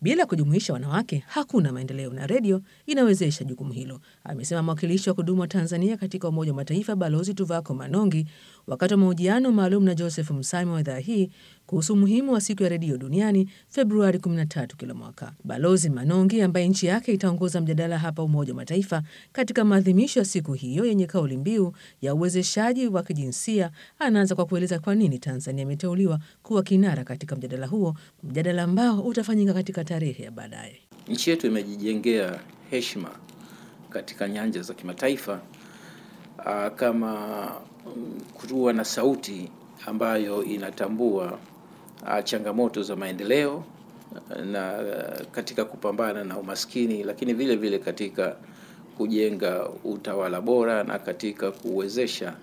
Bila kujumuisha wanawake hakuna maendeleo, na redio inawezesha jukumu hilo, amesema mwakilishi wa kudumu wa Tanzania katika Umoja wa Mataifa Balozi Tuvako Manongi wakati wa mahojiano maalum na Joseph Msami wa idhaa hii kuhusu umuhimu wa siku ya redio duniani Februari 13 kila mwaka. Balozi Manongi, ambaye nchi yake itaongoza mjadala hapa Umoja wa Mataifa katika maadhimisho ya siku hiyo yenye kauli mbiu ya uwezeshaji wa kijinsia, anaanza kwa kueleza kwa nini Tanzania imeteuliwa kuwa kinara katika mjadala huo, mjadala ambao utafanyika katika tarehe ya baadaye. Nchi yetu imejijengea heshima katika nyanja za kimataifa uh, kama um, kuwa na sauti ambayo inatambua uh, changamoto za maendeleo na uh, katika kupambana na umaskini, lakini vile vile katika kujenga utawala bora na katika kuwezesha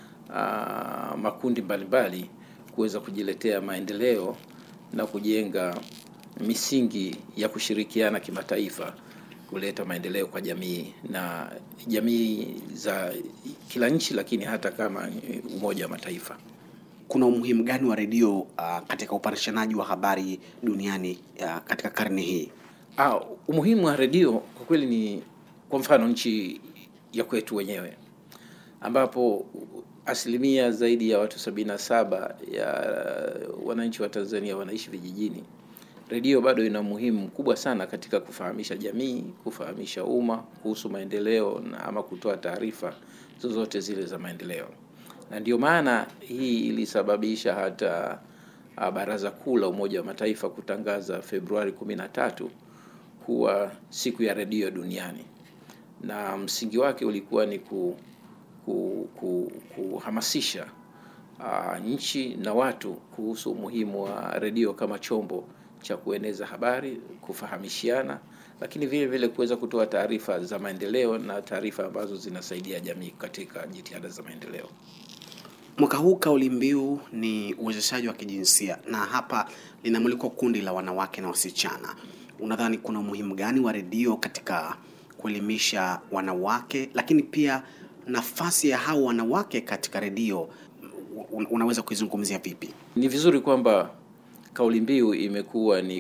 uh, makundi mbalimbali kuweza kujiletea maendeleo na kujenga misingi ya kushirikiana kimataifa kuleta maendeleo kwa jamii na jamii za kila nchi, lakini hata kama Umoja wa Mataifa. Kuna umuhimu gani wa redio uh, katika upatikanaji wa habari duniani uh, katika karne hii? Ah, umuhimu wa redio kwa kweli ni kwa mfano nchi ya kwetu wenyewe ambapo asilimia zaidi ya watu sabini na saba ya wananchi wa Tanzania wanaishi vijijini. Redio bado ina umuhimu mkubwa sana katika kufahamisha jamii, kufahamisha umma kuhusu maendeleo na ama kutoa taarifa zozote zile za maendeleo, na ndio maana hii ilisababisha hata Baraza Kuu la Umoja wa Mataifa kutangaza Februari kumi na tatu kuwa siku ya redio duniani, na msingi wake ulikuwa ni ku, ku, ku, kuhamasisha uh, nchi na watu kuhusu umuhimu wa redio kama chombo cha kueneza habari, kufahamishiana, lakini vile vile kuweza kutoa taarifa za maendeleo na taarifa ambazo zinasaidia jamii katika jitihada za maendeleo. Mwaka huu kauli mbiu ni uwezeshaji wa kijinsia, na hapa linamulikwa kundi la wanawake na wasichana. Unadhani kuna umuhimu gani wa redio katika kuelimisha wanawake, lakini pia nafasi ya hao wanawake katika redio unaweza kuizungumzia vipi? Ni vizuri kwamba kauli mbiu imekuwa ni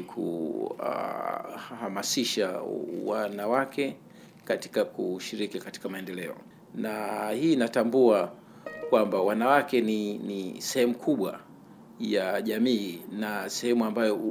kuhamasisha uh, wanawake katika kushiriki katika maendeleo, na hii inatambua kwamba wanawake ni, ni sehemu kubwa ya jamii na sehemu ambayo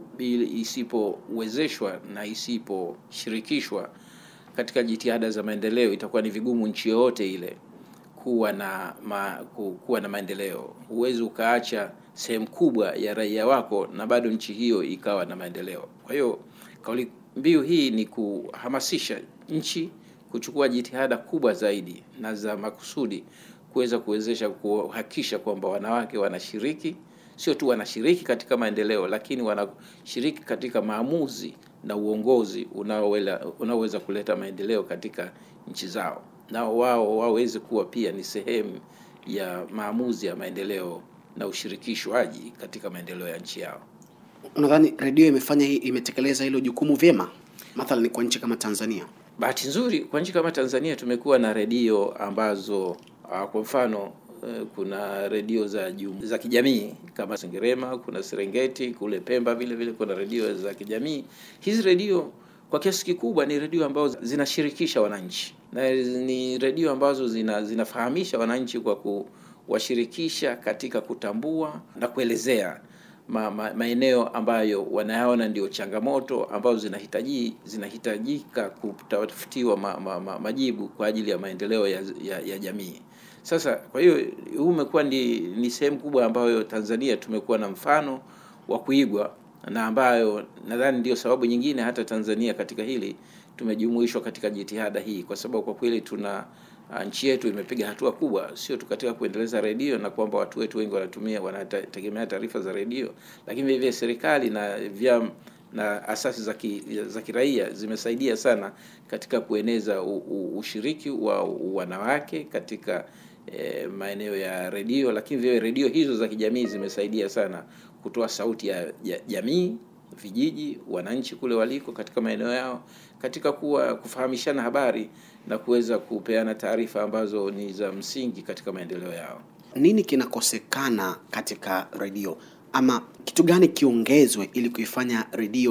isipowezeshwa na isiposhirikishwa katika jitihada za maendeleo itakuwa ni vigumu nchi yoyote ile kuwa na ma, kuwa na maendeleo. Huwezi ukaacha sehemu kubwa ya raia wako na bado nchi hiyo ikawa na maendeleo. Kwa hiyo kauli mbiu hii ni kuhamasisha nchi kuchukua jitihada kubwa zaidi na za makusudi kuweza kuwezesha kuhakikisha kwamba wanawake wanashiriki, sio tu wanashiriki katika maendeleo, lakini wanashiriki katika maamuzi na uongozi unaoweza kuleta maendeleo katika nchi zao, na wao waweze kuwa pia ni sehemu ya maamuzi ya maendeleo na ushirikishwaji katika maendeleo ya nchi yao. Unadhani redio imefanya hii, imetekeleza hilo jukumu vyema, mathalan kwa nchi kama Tanzania? Bahati nzuri kwa nchi kama Tanzania tumekuwa na redio ambazo uh, kwa mfano uh, kuna redio za jum, za kijamii kama Sengerema, kuna Serengeti, kule Pemba vile vile kuna redio za kijamii. Hizi redio kwa kiasi kikubwa ni redio ambazo zinashirikisha wananchi na ni redio ambazo zina, zinafahamisha wananchi kwa kuwashirikisha katika kutambua na kuelezea ma, ma, maeneo ambayo wanayaona ndio changamoto ambazo zinahitaji zinahitajika kutafutiwa ma, ma, ma, majibu kwa ajili ya maendeleo ya, ya, ya jamii. Sasa kwa hiyo huu umekuwa ni, ni sehemu kubwa ambayo Tanzania tumekuwa na mfano wa kuigwa na ambayo nadhani ndio sababu nyingine hata Tanzania katika hili tumejumuishwa katika jitihada hii, kwa sababu kwa kweli tuna nchi yetu imepiga hatua kubwa, sio tu katika kuendeleza redio na kwamba watu wetu wengi wanatumia wanategemea taarifa za redio, lakini vile vile serikali na vyama na asasi za ki, za kiraia zimesaidia sana katika kueneza u, u, ushiriki wa wanawake katika eh, maeneo ya redio, lakini vile redio hizo za kijamii zimesaidia sana kutoa sauti ya, ya jamii vijiji, wananchi kule waliko katika maeneo yao, katika kuwa kufahamishana habari na kuweza kupeana taarifa ambazo ni za msingi katika maendeleo yao. Nini kinakosekana katika redio ama kitu gani kiongezwe ili kuifanya redio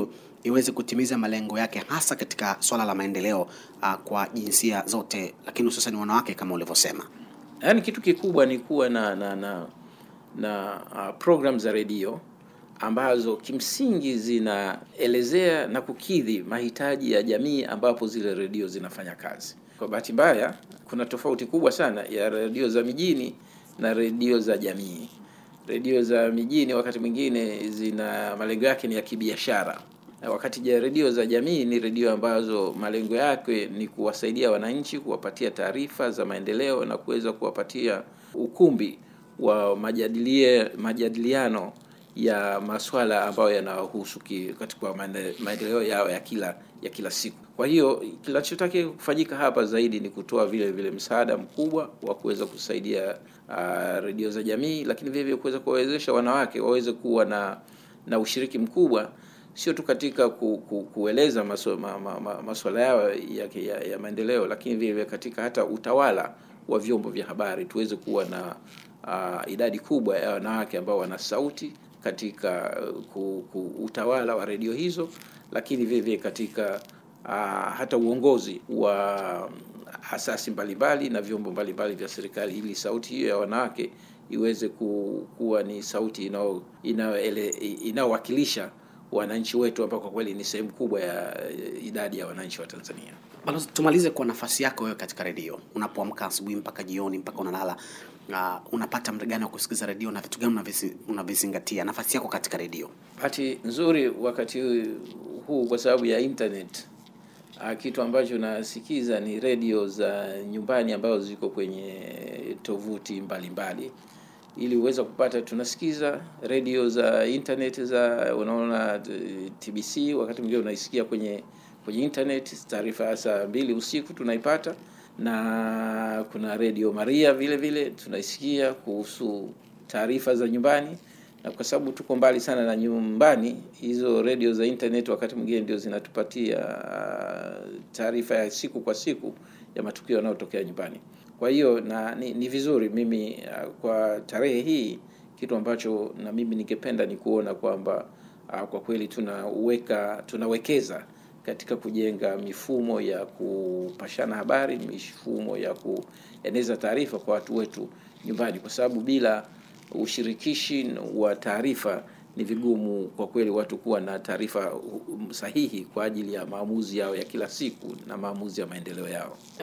iweze kutimiza malengo yake hasa katika swala la maendeleo uh, kwa jinsia zote, lakini hususan wanawake kama ulivyosema? Yaani kitu kikubwa ni kuwa na na na, na uh, program za redio ambazo kimsingi zinaelezea na kukidhi mahitaji ya jamii ambapo zile redio zinafanya kazi. Kwa bahati mbaya, kuna tofauti kubwa sana ya redio za mijini na redio za jamii. Redio za mijini wakati mwingine zina malengo yake ni ya kibiashara, na wakati ja redio za jamii ni redio ambazo malengo yake ni kuwasaidia wananchi, kuwapatia taarifa za maendeleo na kuweza kuwapatia ukumbi wa majadilie, majadiliano ya masuala ambayo yanahusu katika maendeleo yao ya kila ya kila siku. Kwa hiyo kinachotakiwa kufanyika hapa zaidi ni kutoa vile vile msaada mkubwa wa kuweza kusaidia uh, redio za jamii, lakini vile vile kuweza kuwawezesha wanawake waweze kuwa na na ushiriki mkubwa sio tu katika ku, ku, kueleza masuala ma, ma, ma, masuala yao ya, ya, ya maendeleo, lakini vile vile katika hata utawala wa vyombo vya habari tuweze kuwa na uh, idadi kubwa ya wanawake ambao wana sauti katika ku, ku, utawala wa redio hizo, lakini vile vile katika uh, hata uongozi wa asasi mbalimbali na vyombo mbalimbali vya serikali, ili sauti hiyo ya wanawake iweze ku, kuwa ni sauti inayowakilisha wananchi wetu ambao kwa kweli ni sehemu kubwa ya idadi ya wananchi wa Tanzania. Balozi, tumalize kwa nafasi yako wewe katika redio, unapoamka asubuhi mpaka jioni mpaka unalala, uh, unapata muda gani wa kusikiliza redio na vitu gani unavizingatia? Nafasi yako katika redio. Bahati nzuri wakati huu kwa sababu ya internet, uh, kitu ambacho nasikiza ni redio za nyumbani ambazo ziko kwenye tovuti mbalimbali ili uweze kupata, tunasikiza redio za internet za unaona TBC, wakati mwingine unaisikia kwenye kwenye internet. Taarifa ya saa mbili usiku tunaipata, na kuna redio Maria vile vile tunaisikia kuhusu taarifa za nyumbani, na kwa sababu tuko mbali sana na nyumbani, hizo redio za internet wakati mwingine ndio zinatupatia taarifa ya siku kwa siku ya matukio yanayotokea nyumbani. Kwa hiyo na ni, ni vizuri mimi kwa tarehe hii, kitu ambacho na mimi ningependa ni kuona kwamba kwa kweli tunaweka tunawekeza katika kujenga mifumo ya kupashana habari, mifumo ya kueneza taarifa kwa watu wetu nyumbani, kwa sababu bila ushirikishi wa taarifa ni vigumu kwa kweli watu kuwa na taarifa sahihi kwa ajili ya maamuzi yao ya kila siku na maamuzi ya maendeleo yao.